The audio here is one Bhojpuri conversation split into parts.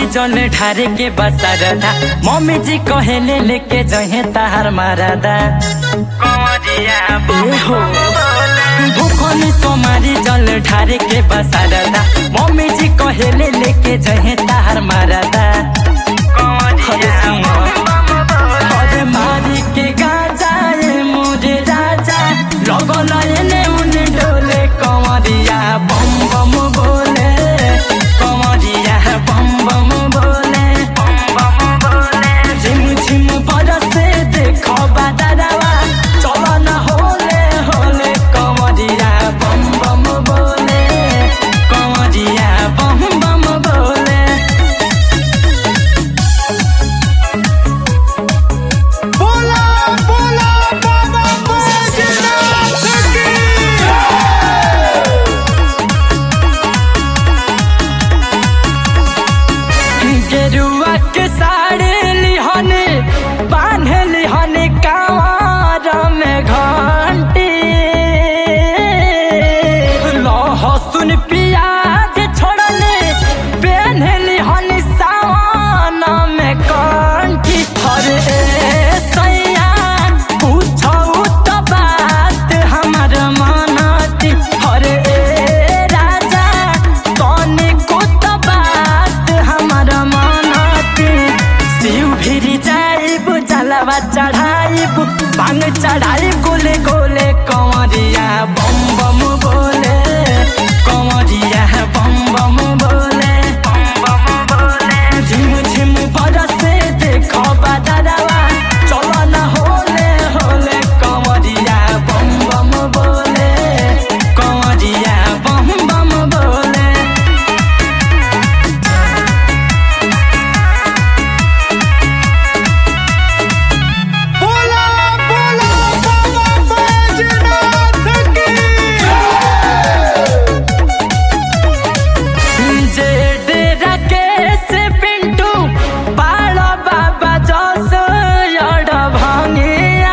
जल ढारे के बसारदा मम्मी जी कहेले लेके जहे तार मारदा ए हो भूखनी तुम्हारी जल ढारे के बसारदा मम्मी जी कहेले लेके जहे तार मारदा हरे सुनो हरे मारी के गाजा ए मोरे राजा लगल एने उने डोले कमरिया बम बम बोले कमरिया बम बम बोले झिम झिम बरसे देखो बादरवा चल न होले होले कमरिया बम बम बोले कमरिया बम बम बोले बोला बोला बाबा बैजनाथ गेरुआ के साड़ी लिहने बांधे लिहने कांवर में घंटी लहसुन प्याज छोड़ले पहने लिहने सावन में कंठी हरे सैया पूछो तो बात हमर मनती हरे राजा तने को तो बात हमर मनती शिव भिरी जाइब जलवा चढ़ाइब भांग चढ़ाई गोले गोले कंवरिया बम बम बोले कंवरिया बम बम बोले झिम झिम बरसे देखो बादरवा चल न होले होले कंवरिया बम बम बोले कंवरिया बम बम बोले बोला बोला बाबा बैजनाथ जे डेरा केस पिंटू पालो बाबा जस यड भंगिया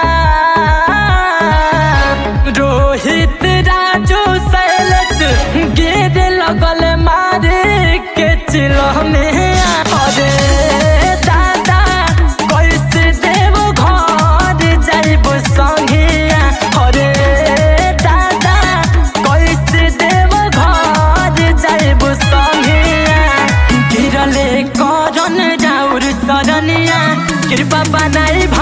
रोहित राजू शैलेश गिर लगल मारे के चिलमे अरे दादा कैसे देव घर जाइब संगिया अरे दादा कैसे देव घर जाइब संगिया गिरले करन जाउर सरनिया कृपा बनाई